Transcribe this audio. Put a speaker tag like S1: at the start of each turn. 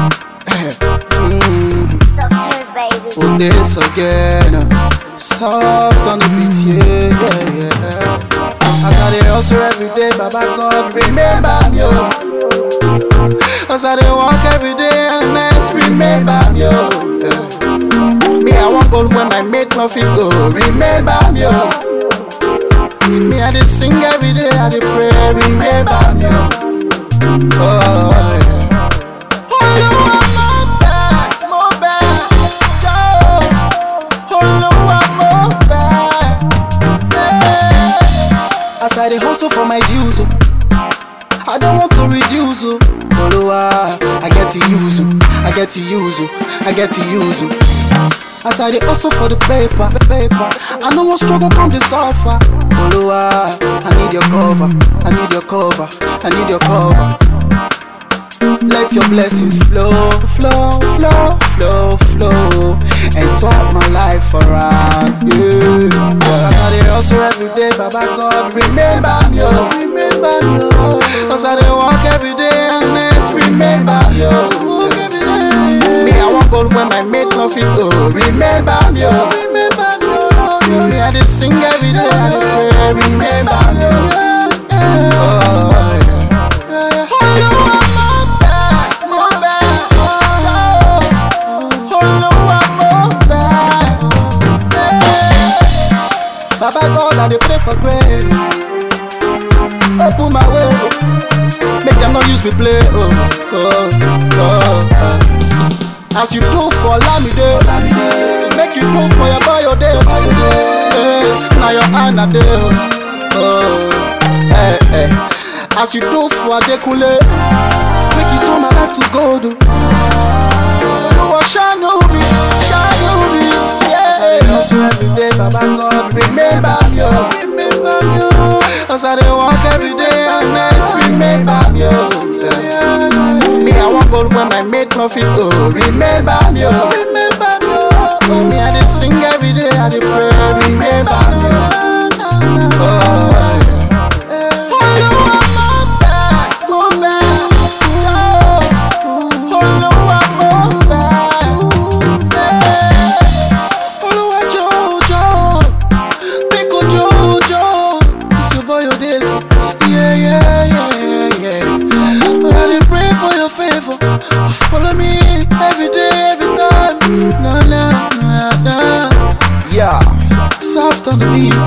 S1: mm,
S2: Soft tunes, baby.
S1: for this again. Soft on the beat, yeah, yeah, yeah. As I dey hustle every day, Baba God, remember me, oh. As I dey walk every day and night, remember me, oh. Yeah. Me, I want gold when my mate no fit go, remember me, oh. Me, I dey sing every day, I dey pray, remember me, oh. Oh, yeah. Olúwa mo bẹ̀, mo bẹ̀, jọ̀ọ́. Olúwa mo bẹ̀, eh. As I dey hustle for my dues, oh, I don't want to reduce, oh. Olúwa, I get to use, oh, I get to use, oh, I get to use, oh. As I dey hustle for the paper, the paper, I no wan struggle come dey suffer. Olúwa, I need your cover, I need your cover, I need your cover. Let your blessings flow, flow, flow, flow, flow, and turn my life around. Yeah. Yeah. As I dey hustle every day, Baba God, remember me, oh, remember me, oh. As I dey walk every day and night, remember me, oh. Me, I want gold when my mate no fit go. Remember me, oh. Remember me, oh. Me, I dey sing every day, I dey pray. Remember me, oh. Oh, yeah. Olúwa mo bẹ̀, mo bẹ̀, jọ̀ọ́. Olúwa mo bẹ̀, eh. Baba God, I dey pray for grace. Open my way, oh. make them not use me play. Oh, oh, oh, oh. As you do for Lamide, make you do for your boy Ode. Eh, Now your hand a dey. oh. Oh, eh, eh. As you do for Adekunle, make you turn my life to gold. Oh, oh shine on me, shine on me. Yeah. Hustle every day, Baba God, remember me, oh. remember me. oh. As I dey walk every day and night, remember me. Oh. Yeah. Me, I want gold when my mate no fit go. Remember me, oh. remember me. Oh, me, I dey sing every day, I dey pray. Remember me. Oh, oh yeah. Olúwa mo bẹ̀, mo bẹ̀, jọ̀ọ́. Olúwa mo bẹ̀, eh. Olúwa jọ̀ọ́, jọ̀ọ́. Biko jọ̀ọ́, jọ̀ọ́. It's your boy Odesu. Yeah, yeah, yeah, yeah. I dey pray for your favor. Follow me every day, every time. Na na na na. Yeah, soft on the beat.